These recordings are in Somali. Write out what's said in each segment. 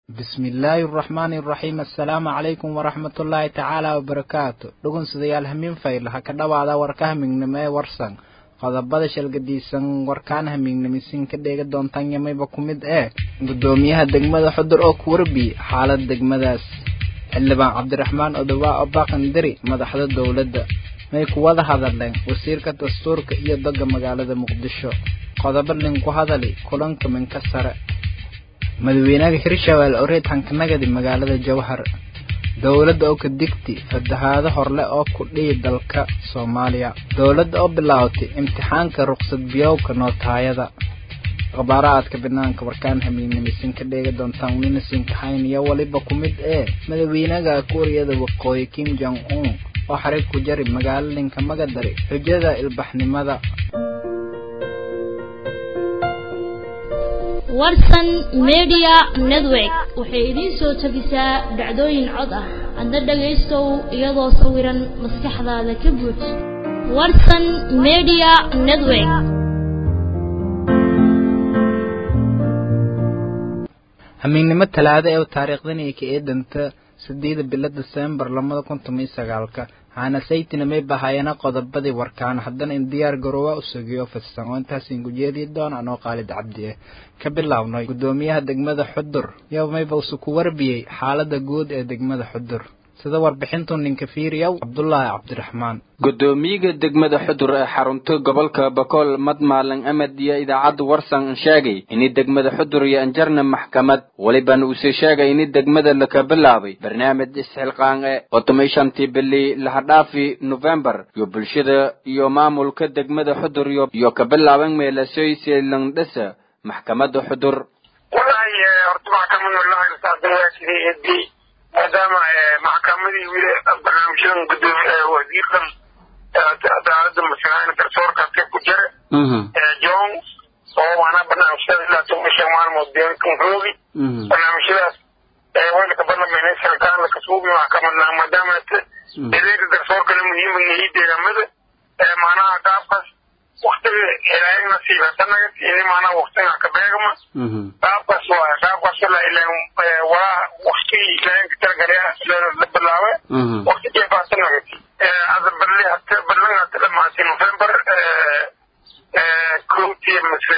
bismillaahi araxmaani araxiim assalaamu calaykum waraxmatullaahi tacaala wabarakaatu dhugunsudayaal hamiin fayl ha ka dhawaada warka hamiignimo ee warsan qodobada shalgadiisan warkaan hamiignimisin ka dheega doontaan yamayba ku mid ee guddoomiyaha degmada xudur oo ku warbi xaalad degmadaas xildhibaan cabdiraxmaan odowaa oo baaqandiri madaxda dowladda may ku wada hadalleen wasiirka dastuurka iyo dogga magaalada muqdisho qodobo linku hadali kulanka minka sare madaxweynaha hirshabeelle oo reed hankanagadi magaalada jowhar dowladda oo ka digti fatahaado horle oo ku dhihi dalka soomaaliya dowladda oo bilaawtay imtixaanka ruqsad biyowka nootaayada khabaaraadka banaanka warkaan hamiignimisin ka dheega doontaan welina sinkaxayn iyo waliba ku mid ee madaxweynaha kuuriyada waqooyi kim jong un oo xarig ku jari magaalo linka magadari xujada ilbaxnimada warsan media network waxay idiin soo tabisaa dhacdooyin cod ah hadda dhagaystow iyadoo sawiran maskaxdaada ka buuj warsan media network hamiignimo talaado ee taariikhdan iyo ka eedanta sideeda bilo desembar labada kun toban iyo sagaalka waxaana saytina may bahaayana qodobadii warkaan haddana in diyaar garoowa u sugiyo fidsan oo intaasiin gujeedii doon anoo qaalid cabdi ah ka bilownay guddoomiyaha degmada xudur iyo mayba usu ku warbiyey xaaladda guud ee degmada xudur sida warbixintu ninka fiiriyow cabdulaahi cabdiraxmaan guddoomiyaga degmada xudur ee xarunta gobolka bakool madmaalan amad iyo idaacadda warsan sheegay ini degmada xudur iyo anjarna maxkamad welibana uuse sheegay ini degmada laka bilaabay barnaamij isxilqaan e otomay shantii bili lahadhaafi nofembar iyo bulshada iyo maamulka degmada xudur iyo ka bilaaban meelasoyse langdhasa maxkamadda xudur maadaama maxkamadii wili barnaamijyadan gudoomi wasiirkan cadaalada masalahan garsoorkaasi ku jira john oo waana barnaamijyada ilaa toban shan maalmood deekan roogi barnaamijyadaas waylaka barlamayna sarkaan lakasuubi maxkamadna maadaama adeega garsoorkana muhiima yahay deegaamada maanaha qaabkaas waktiga ilaahay nasiib hadanaga ini maanaha waktiga ka beegma qaabkaas waay qaabkaas waa waktigii ilaahay ka talagalaya la bilaabe wakti jeefaasanaga hada barli hata barlan hata dhamaatay november kowtii mise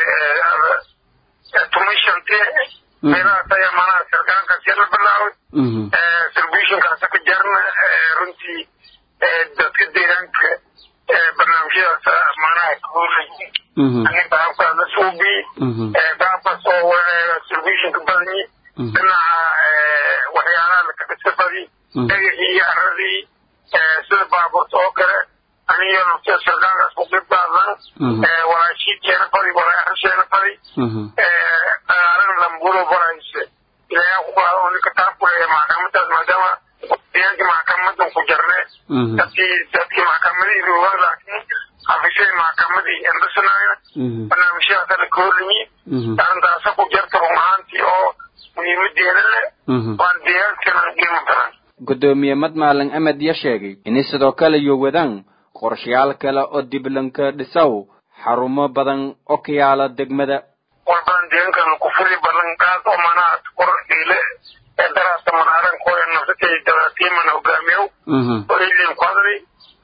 toban shantii meelahaas ayaa maanaha sarkaankaas la bilaabay celebration-kaasa ka jarna runtii dadka deegaanka barnaamijyadaas maanaha kahoolay qaabkaas la suubi qaabkaas oo celebration ka badani dhinaca waxyaalaha laka dhisa badi dhagaxii iyo aradii sida baaburta oo kale aniyo nafta sarkaankaas ku qeyb qaadan walaashiidkeena badi walaasheena badi dagaalana lambulo barayse ilaayaa ku qaado oo ninka taabkuleeya maxkamadaas maadaama deegaanka maxkamadan ku jarne dadkii dadkii maxkamadii roogan laakiin xafishadii maxkamadii endhasanaya barnaamijyadaasa la koorlimi arrintaasa ku jarta run ahaantii oo muhiimadeeda leh waan deegaankana qiimo badan guddoomiye madmaalan amad ya sheegay ini sidoo kale iyo wadaan qorshayaal kale oo diblanka dhisaw xarumo badan oo ka yaala degmada war badan deegaankana ku furi ballanqaad oo manaha kor ile ee daraasta manaaran kooya nafsatay dalaatiimana hogaamiyow oo ilin ku hadlay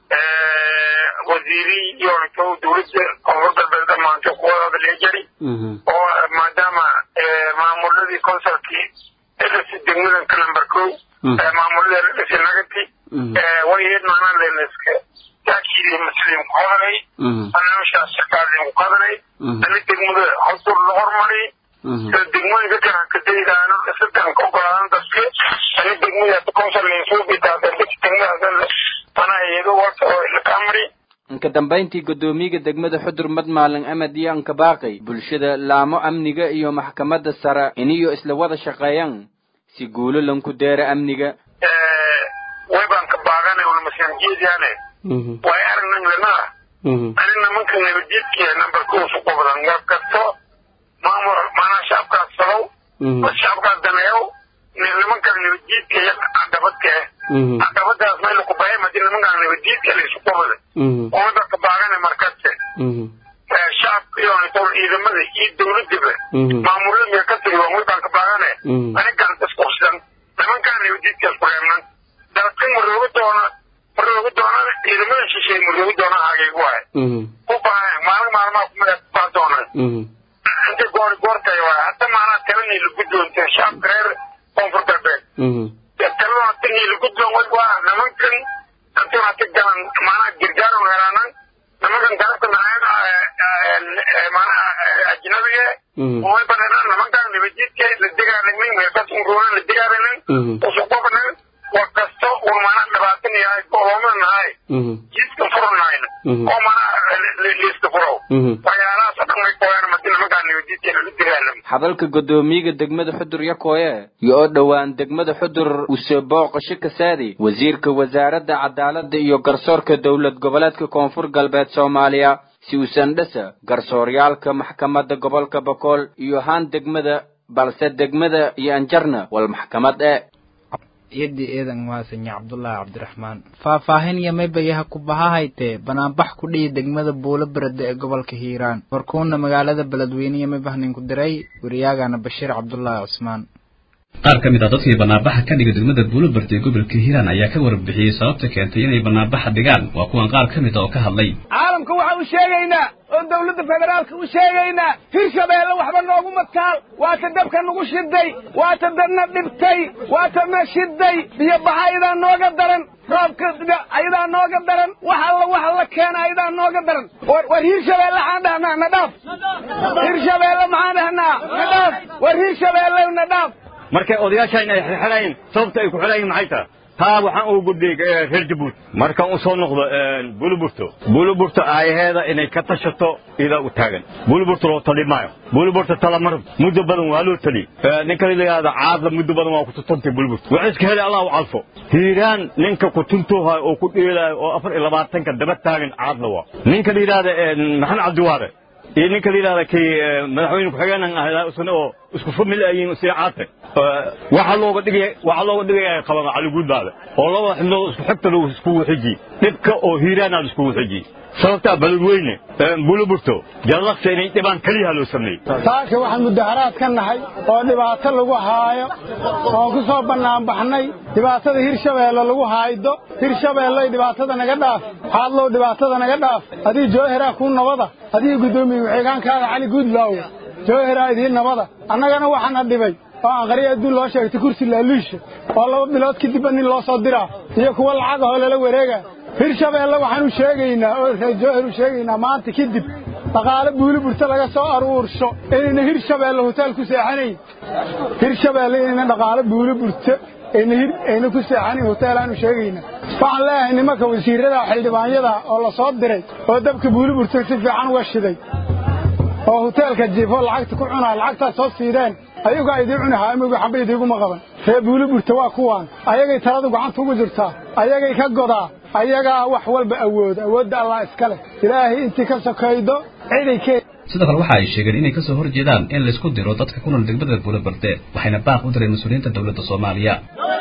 wasiiri iyo intuu dowladda koonfur galbeed dhamaanto kuwada hadlaya jari oo maadaama maamuladii consulkii dhisi degmadan kalambar kow maamuladii dhisi nagati wayeed maanaa leeneska taakidii muslim ku hadlay barnaamijkaas shaqaalin ku hadlay ani degmada hosur la hormari sida degmooyinka kale kadaydaano dhisadan ka ogolaadan dadka ani degmadaas consulin suubidaada degmadaas manaa iyado warka oo ilakamari inka dambayntii guddoomiyaga degmada xudur madmaalin amad iyo anka baaqay bulshada laamo amniga iyo maxkamadda sare iniyo isla wada shaqeeyaan si guulo lanku deera amniga waybaan ka baaqanay una masanjeediyaane way aragnan lenaa ani nimanka nabadjidkiya nambarka usu qubdan war kasto maamul maanaa shacabkaas salow shacabkaas daneeyow nimankan nabadjiidka iyo caqabadka ah caqabadaas meel ku bahay madi nimankan nabadjiidka laysu qubada umada ka baaqanay markase shacabka iyo ciidamada iyo dowladaba maamulada miya ka tiri waa waybaan ka baaqane anigan isku talada hata niilagudban way waa nimankan hantii hata galan maanaha gargaaran helaanan nimankan galabta manaha ajnabiga way baneenaan nimankan nabadjidka la degaalanay meelkasunruuna la degaalanay usuqobnan war kasto un maanaha dhibaatan yahay golooman nahay jidka furunahayna oo maanaha liiska furow waxyaalahaas oo dhan way kooyaan madi nimankan nabadjidka la degaalamay hadalka guddoomiyaga degmada xudur yakooye iyo oo dhowaan degmada xudur use booqasho ka saadi wasiirka wasaaradda cadaaladda iyo garsoorka dowlad goboleedka koonfur galbeed soomaaliya si uusan dhasa garsooryaalka maxkamadda gobolka bokool iyo haan degmada balse degmada iyo anjarna wal maxkamad e yadii eedan maasanya cabdullaahi cabdiraxmaan faahfaahin iyo maybayaha ku bahahaytee banaanbax ku dhihi degmada buulo berede ee gobolka hiiraan warkuuna magaalada beledweyne iyo maybahnin ku diray wariyaagana bashiir cabdullaahi cusmaan qaar ka mid ah dadkii banaanbaxa ka dhiga degmada buuloberde ee gobolka hiiraan ayaa ka warbixiyey sababta keentay inay banaanbaxa dhigaan waa kuwan qaar ka mid a oo ka hadlay caalamka waxaan u sheegaynaa oo dawladda federaalka u sheegaynaa hirshabeelle waxba nooguma taal waa ta dabka nagu shiday waa ta dadna dhibtay waa ta na shiday biyo baxa ayadaa nooga daran roobka ayadaa nooga daran wax alla wax la keena ayadaa nooga daran war hirshabeelle maxaan dhahnaa na dhaaf hirshabeelle maxaan dhahnaa na dhaaf war hirshabeelle na dhaaf markay odayaashaan ay xirxirayn sababta ay ku xirayin maxay tahay taa waxaan ugu gudbiyey reer jabuuti markaan u soo noqdo buluburto buluburto aayaheeda inay ka tashato idaa u taagan buluburto loo tali maayo buluburto talamarab muddo badan waa loo tali ninka la yidhaahdo caadla muddo badan waa kututuntay buluburto waxay iska helay allah u calfo hiiraan ninka kutuntuhayo oo ku dheelaayo oo afar iyo labaatanka daba taagan caadla waa ninka la yidhahda maxamed cabdiwaare iyo ninka la yidhahda kii madaxweyne ku-xigeenan ahaa isna oo isku famil ayiin sii caate waxaa looga dhigaya waxaa looga dhigaya qabana caliguudbaada oo laba xibnood isku xigta lagu iskugu xiji dhibka oo hiiraanaad iskugu xiji sababtaa beledweyne buluburto jallaqsa inay dhibaan keliyaha loo sameeyey saaka waxaan mudaharaad ka nahay oo dhibaato lagu haayo oon ku soo bannaanbaxnay dhibaatada hirshabeelle lagu haaydo hirshabeelley dhibaatada naga dhaaf xaadlow dhibaatada naga dhaaf adii joohiraa kuu nabada adii guddoomiye ku-xigaankaaga cali guudlaawe joohiraa idiin nabada annagana waxaana dhibay oo aan qariya adduun loo sheegtay kursi laaluusha oo laba bilood kadibba nin loo soo diraa iyo kuwa lacagahoo lala wareega hirshabeelle waxaan u sheegaynaa oo reer joohir u sheegaynaa maanta kadib dhaqaale buuli burta laga soo aruursho inayna hirshabeelle hoteel ku seexanayn hirshabeelle inayna dhaqaale buuli burta ayna ku seexanayn hoteelaanu sheegaynaa waxaan leeyahay nimanka wasiirrada xildhibaanyada oo la soo diray oo dabka buuli burta si fiican uga shiday oo hoteelka jiifo lacagta ku cunaa lacagtaas soo siideen ayagaa idii cuni haamigi xamba idiiguma qaban ree buuli burta waa kuwaan ayagay taladu gacanta ugu jirtaa ayagay ka godaa ayagaa wax walba awooda awoodda allah iska leh ilaahay intii ka sokaydo ciday kee sidoo kale waxa ay sheegeen inay kasoo hor jeedaan in laysku diro dadka ku nool degmada buuloberde waxayna baaq u direen mas-uuliyiinta dowladda soomaaliya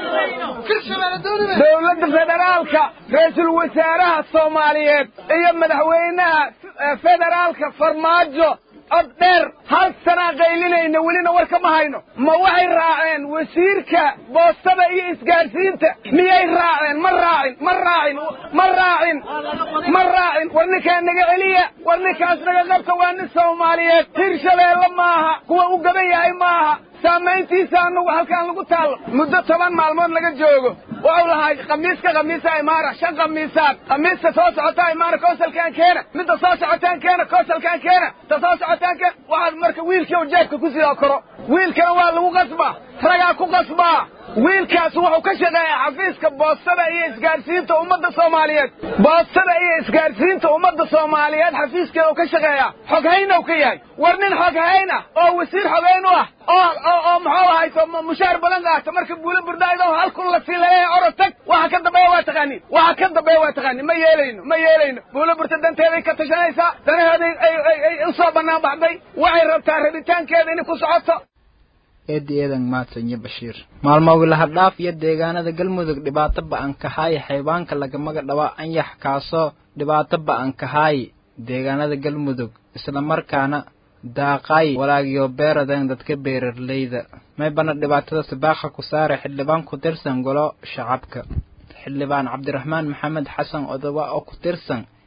dowladda federaalka ra-iisul wasaaraha soomaaliyeed iyo madaxweynaha federaalka farmaajo cod dheer hal sanaa qaylinayna welina war kama hayno ma waxay raaceen wasiirka boostada iyo isgaadhsiinta miyay raaceen ma raacin ma raacin ma raacin ma raacin war ninkaa naga celiya war ninkaas naga qabta waa nin soomaaliyeed hirshabeelle maaha kuwa u gaban yahay maaha saamayntiisa anugu halkaan lagu taallo muddo toban maalmood laga joogo wuxuu lahaa khamiiska khamiisa imaara shan khamiisaad khamiiska soo socotaa imaara koosalkaan keena midda soo socotaan keena koosalkaan keena ta soo socotaan keena waxaad marka wiilkii u jeebka ku sidaa koro wiilkana waa lagu qasbaa ragaa ku qasbaa wiilkaas wuxuu ka shaqeeyaa xafiiska boostada iyo isgaadhsiinta ummadda soomaaliyeed boostada iyo isgaadhsiinta ummadda soomaaliyeed xafiiskeeda uu ka shaqeeyaa xoghaynow ka yahay war nin xoghayn ah oo wasiir xogayn u ah oo oo oo muxuu ahayto mushaar badan qaata marka buula burdaaydo hal kun la sii laleeyahay orod tag waxa ka dambeeya waa taqaaniin waxa ka dambeeya waa taqaaniin ma yeelayno ma yeelayno buula burta danteeday ka tashanaysaa danaheeday ay ay ay u soo bannaan baxday waxay rabtaa rabitaankeeda inay ku socoto eedi eedan maadsanyo bashiir maalmo wilahadhaaf iyo deegaanada galmudug dhibaato ba-an kahaaye xaybaanka lagamaga dhaba anyax kaasoo dhibaato ba-an kahaaye deegaanada galmudug islamarkaana daaqaay walaagiyo beeradan dadka beerarleyda maybana dhibaatada sibaaqa ku saare xildhibaan ku tirsan golo shacabka xildhibaan cabdiraxmaan maxamed xasan odoba oo ku tirsan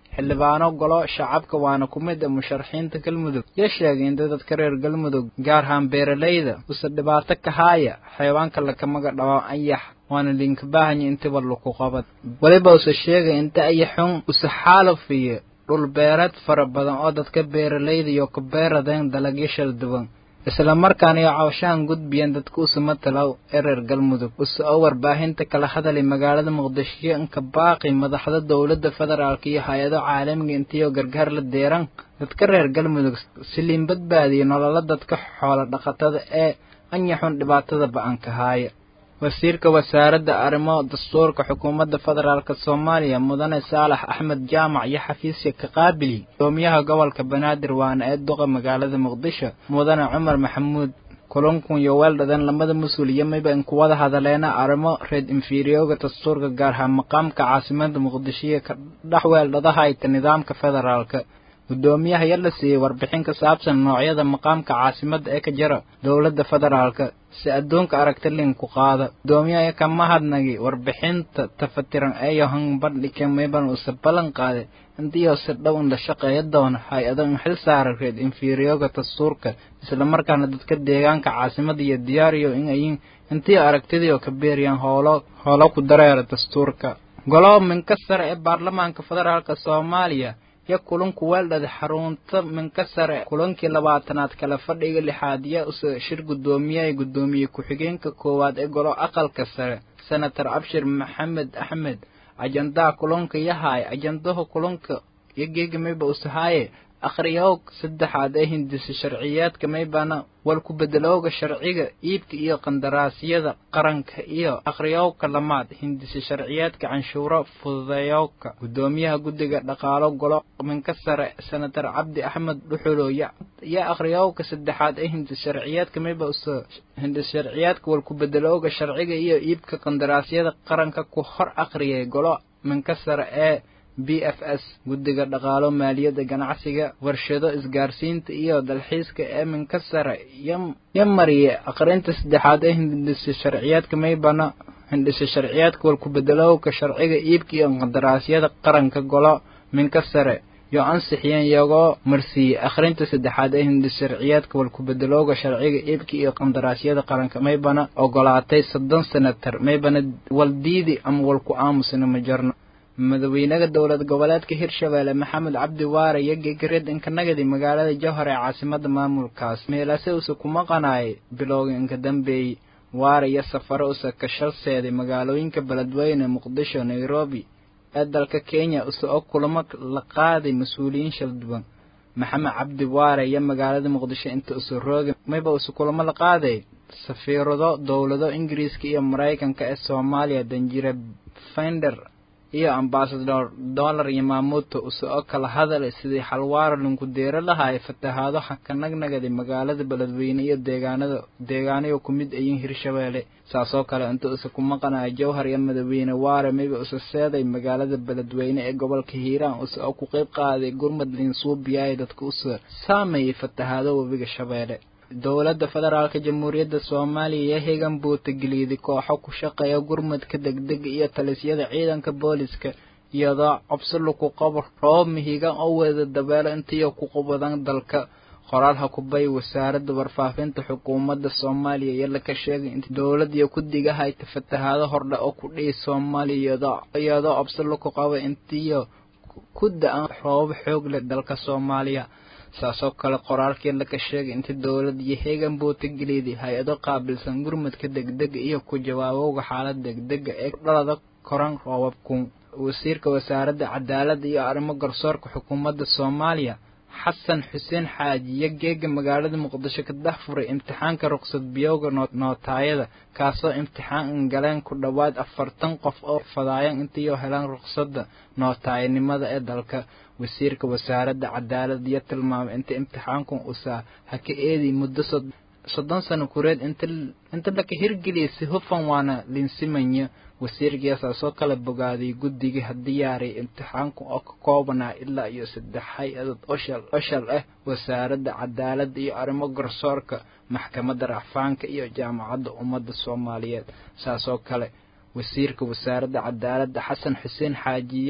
xildhibaano golo shacabka waana ku mid a musharaxiinta galmudug yo sheegay inta dadka reer galmudug gaar ahaan beeralayda use dhibaato ka haaya xayawaanka lakamaga dhabo ayax waana linka baahanya intiba laku qabad weliba use sheegay inta ayaxun use xaalafiyo dhul beereed fara badan oo dadka beeralayda iyo ka beeradeen dalagyo shal duwan isla markaana iyo cawshahan gudbiyeen dadka usuma talow ee reer galmudug use oo warbaahinta kala hadalay magaalada muqdisho inka baaqi madaxda dowladda federaalka iyo hay-ado caalamiga intiyo gargaar la deeran dadka reer galmudug siliin badbaadiya nololo dadka xoolo dhaqatada ee anyaxun dhibaatada ba-anka haaya wasiirka wasaaradda arrimo dastuurka xukuumadda federaalk soomaaliya mudane saalax axmed jaamac iyo xafiisya ka qaabili gudoomiyaha gobolka banaadir waana ee duqa magaalada muqdisho mudane cumar maxamuud kulankun iyo weeldhadan lamada mas-uul iyo mayba in kuwada hadaleena arrimo reed inferiyoga dastuurka gaar ahaan maqaamka caasimada muqdisho iyo ka dhex weeldhadahayta nidaamka federaalka guddoomiyaha ya la siiyey warbixin ka saabsan noocyada maqaamka caasimadda ee ka jira dowladda federaalka si adduunka aragti linku qaada guddoomiyaha ka mahadnagi warbixinta tafatiran ee yohan bandhike mayban use ballan qaade intiyo si dhow in la shaqeeya doona hay-ado in xil saara reed inferiyoga dastuurka islamarkaana dadka deegaanka caasimada iyo diyaariyo in ayin intii aragtidii oo ka beeriyaan hoolo hoolo ku dareera dastuurka golo minka sare ee baarlamaanka federaalka soomaaliya yo kulanku weeldhada xarunta minka sare kulankii labaatanaad kala fadhiga lixaad ya use shir guddoomiyaha guddoomiye ku-xigeenka koowaad ee golo aqalka sare senator cabshir maxamed axmed ajandaha kulanka yahaay ajandaha kulanka iyo geega mayba usahaaye akhriyoog saddexaad ee hindisa sharciyeedka maybana wal ku bedelooga sharciga iibka iyo qandaraasyada qaranka iyo akhriyowka lamaad hindisa sharciyeedka canshuuro fududeeyowka guddoomiyaha guddiga dhaqaalo golo minka sare senator cabdi axmed dhuxulo iyo akhriyowka saddexaad ee hindis sharciyeedka mayba usa hindis sharciyeedka wal ku bedelooga sharciga iyo iibka qandaraasyada qaranka ku hor akhriyay golo minka sare ee b f s guddiga dhaqaalo maaliyadda ganacsiga warshado isgaarsiinta iyo dalxiiska ee minka sare yo mariye aqrinta saddexaad ee hindisa sharciyeedka maybana hindisa sharciyeedka wal ku bedelowka sharciga iibka iyo qandaraasyada qaranka golo minka sare yo ansixiyeen iyagoo marsiiyey akhrinta saddexaad ee hindis sharciyeedka wal ku bedelooga sharciga iibka iyo qandaraasyada qaranka maybana ogolaatay soddon senatar maybana wal diidi ama wal ku aamusina ma jarno madaxweynaha dowlad goboleedka hirshabeelle maxamed cabdi waare iyo gegareed inkanagadi magaalada jowhar ee caasimada maamulkaas meelase use kuma qanaayay bilowga inka dambeeyey waare iyo safaro use ka shalseeday magaalooyinka beledweyne muqdisho nairobi ee dalka kenya use oo kulamo la qaaday mas-uuliyiin shal duwan maxamed cabdi waare iyo magaalada muqdisho inta use roogi mayba use kulamo la qaaday safiirado dowlado ingiriiska iyo maraykanka ee soomaaliya danjire finder iyo ambasador dollar iyo maamuuto use oo kala hadalay sidii xalwaaro linku deero lahaay fatahaado xakanagnagadi magaalada beledweyne iyo deegaanada deegaanayo ku mid ayin hirshabeelle saasoo kale inta use ku maqanaya jowhar iyo madaxweyne waare mayba use seeday magaalada beledweyne ee gobolka hiiraan use oo ku qeyb qaaday gurmad linsuubiyaay dadka use saameeyey fatahaado webiga shabeelle dowladda federaalka jamhuuriyadda soomaaliya iyo hegan buutageliyday kooxo ku shaqeeya gurmadka degdega iyo talisyada ciidanka booliska iyadoo cobsi laku qabo roob mihigan oo wada dabeelo intiyo ku qubadan dalka qoraal hakubay wasaaradda warfaafinta xukuumadda soomaaliya iyo laka sheegay inta dowlad iyo ku-diga hayta fatahaado hordha oo ku dhihi soomaaliya iyadoo cobsi laku qabo intiyo ku da-an roobab xoog leh dalka soomaaliya saasoo kale qoraalkii laka sheegay inta dowlad iyo heegan buutageliyday hay-ado qaabilsan gurmadka degdega iyo ku jawaabowga xaalad degdega ee dhalada koran roobabkun wasiirka wasaaradda cadaaladda iyo arrimo garsoorka xukuumadda soomaaliya xasan xuseen xaaji iyo geega magaalada muqdisho ka dhex furay imtixaanka ruqsad biyowga nootaayada kaasoo imtixaan galeen ku dhowaad afartan qof oo fadaayan intiioo helaan ruqsadda nootaayanimada ee dalka wasiirka wasaaradda cadaaladda iyo tilmaamay inta imtixaankun usaa ha ka eedi muddo soddon sano kureed inta laka hirgeliyay si hufan waana linsimanya wasiirkiisaasoo kala bogaaday guddigii hadiyaaray imtixaanku oo ka koobanaa ilaa iyo saddex hay-adood oshal oshal ah wasaaradda cadaaladda iyo arrimo garsoorka maxkamadda racfaanka iyo jaamacadda ummadda soomaaliyeed saasoo kale wasiirka wasaaradda cadaaladda xasan xuseen xaajiya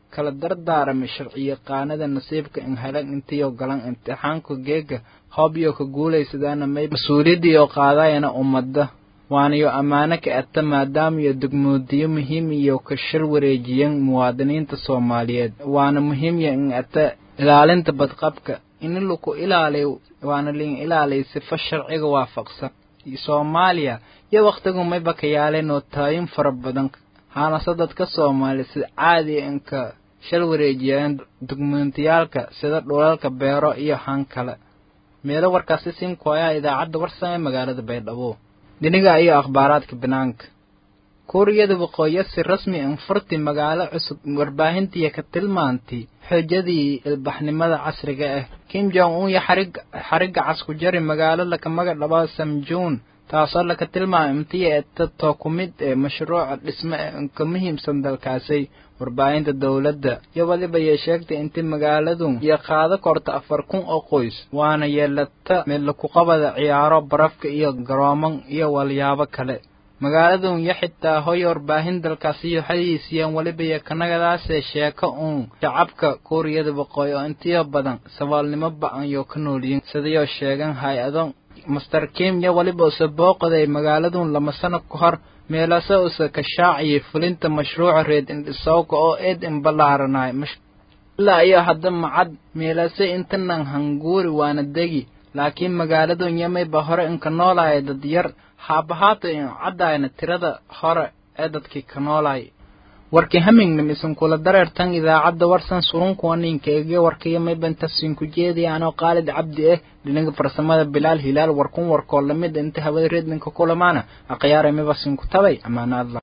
kala dardaaramay sharciyaqaanada nasiibka in helan intiyo galan imtixaanka geega hoobiyo ka guulaysadaana may mas-uuliyaddiioo qaadayana ummadda waanayo ammaano ka ata maadaamaiyo degmoodiyo muhiim iyo ka shir wareejiyan muwaadiniinta soomaaliyeed waana muhiimya in ata ilaalinta badqabka in laku ilaaliyo waana liin ilaaliya sifo sharciga waafaqsan soomaaliya iyo wakhtigu mayba ka yaaleen nootaayin fara badan haanase dadka soomaaliya sida caadiya inka shal wareejiyaan dugmentiyaalka sida dhulalka beero iyo han kale meelo warkaasi siinkuayaa idaacadda warsan ee magaalada baydhabo dhiniga iyo akhbaaraadka banaanka kuuriyada waqooyi si rasmi anfurti magaalo cusub warbaahintiiyo ka tilmaantay xoojadii ilbaxnimada casriga ah kim jong un iyo xarig xarigga casku jari magaalo lakamaga dhaba samjuun taasoo laka tilmaamay imtiya eetato ku mid ee mashruuca dhisme ka muhiimsan dalkaasay warbaahinta dowladda iyo waliba yay sheegtay intii magaaladu iyo qaado korta afar kun oo qoys waana yeelata meelakuqabada ciyaaro barafka iyo garooman iyo walyaabo kale magaaladun iyo xitaa hoy warbaahin dalkaasi iyo xadiisiyaan weliba iyo kanagadaasee sheeko uun shacabka kuuriyada waqooyi oo intiyo badan saboolnimo ba-an yoo ka noolyihin sidayoo sheegan hay-ado master kim iyo weliba use booqday magaaladun lama sano ka hor meelase use ka shaaciyay fulinta mashruuca reed indhisowka oo eed inbalaaranay ilaa iyo hadda macad meelase intanan hanguuri waana degi laakiin magaaladun yamayba hore inka noolaya dad yar haabahaata in caddayna tirada hore ee dadkii ka noolay warkii hamingna misan kula dareertan idaacadda warsan surunkuwa ninka eegyo warkaiyo maybantasin ku jeediya anoo qaalid cabdi ah dhinaga farsamada bilaal hilaal warkun warkoo lamid inta hawada reedninka kulamaana akhyaara mibasin ku tabay amaanaadla